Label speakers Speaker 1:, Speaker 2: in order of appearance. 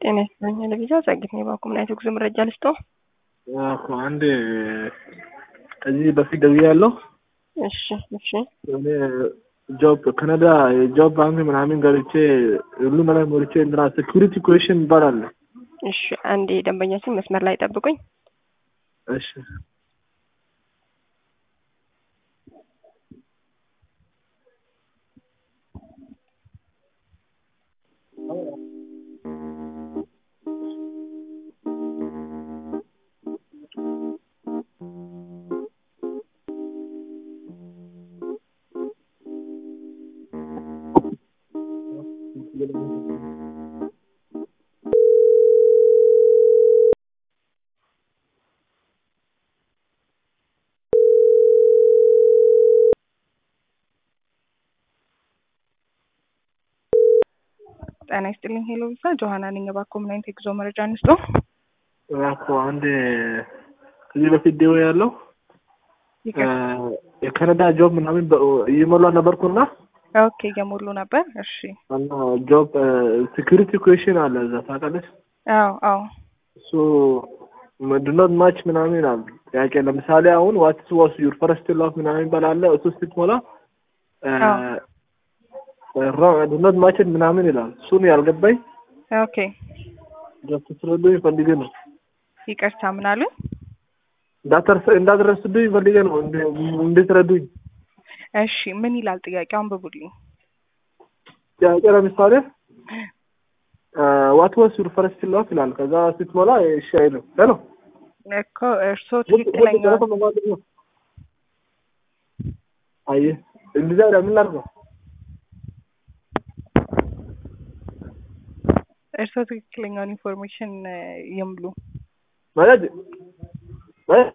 Speaker 1: ጤና ይስጥልኝ ለቪዛ ጸግት ነው ባኩም ናይቶ ጉዞ መረጃ ልስጦ
Speaker 2: እኮ አንድ ከዚህ በፊት ደውዬ ያለው
Speaker 1: እሺ እሺ
Speaker 2: እኔ ጆብ ካናዳ የጆብ ባንክ ምናምን ገብቼ ሁሉ ነገር ሞልቼ እንትና ሴኩሪቲ ኩዌሽን ይባላል።
Speaker 1: እሺ አንዴ ደንበኛችን መስመር ላይ ጠብቁኝ።
Speaker 2: እሺ
Speaker 1: ጤና ይስጥልኝ ሄሎ ቪዛ ጆሀና ነኝ ባኮ ምን አይነት የጉዞ መረጃ እንስጦ
Speaker 2: እኮ አንድ ከዚህ በፊት ደውዬ ያለው የካናዳ ጆብ ምናምን እየሞላ ነበርኩና
Speaker 1: ኦኬ እየሞሉ ነበር እሺ
Speaker 2: እና ጆብ ሴኩሪቲ ኩዌሽን አለ እዛ ታውቃለች።
Speaker 1: አዎ አዎ
Speaker 2: እሱ ምንድነው ማች ምናምን ይላል ጥያቄ ለምሳሌ አሁን ዋትስ ዋስ ዩር ፈረስት ላቭ ምናምን ይባላል እሱ ስትሞላ ዱነት ማችን ምናምን ይላል እሱን ያልገባኝ
Speaker 1: ኦኬ
Speaker 2: ጀስት ስለዱኝ ፈልጌ ነው
Speaker 1: ይቅርታ ምን አሉ
Speaker 2: እንዳትረስዱኝ ፈልጌ ነው እንድትረዱኝ
Speaker 1: እሺ ምን ይላል ጥያቄው አንብቡልኝ
Speaker 2: ጥያቄ ለምሳሌ ዋት ዋስ ዩር ፈረስት ላቭ ይላል ከዛ ስትሞላ እሺ አይልም ሄሎ
Speaker 1: እኮ እርስዎ ትክክለኛ
Speaker 2: አየህ እንደዚያ ምን ላድርገው
Speaker 1: እርስዎ ትክክለኛውን ኢንፎርሜሽን ይምሉ
Speaker 2: ማለት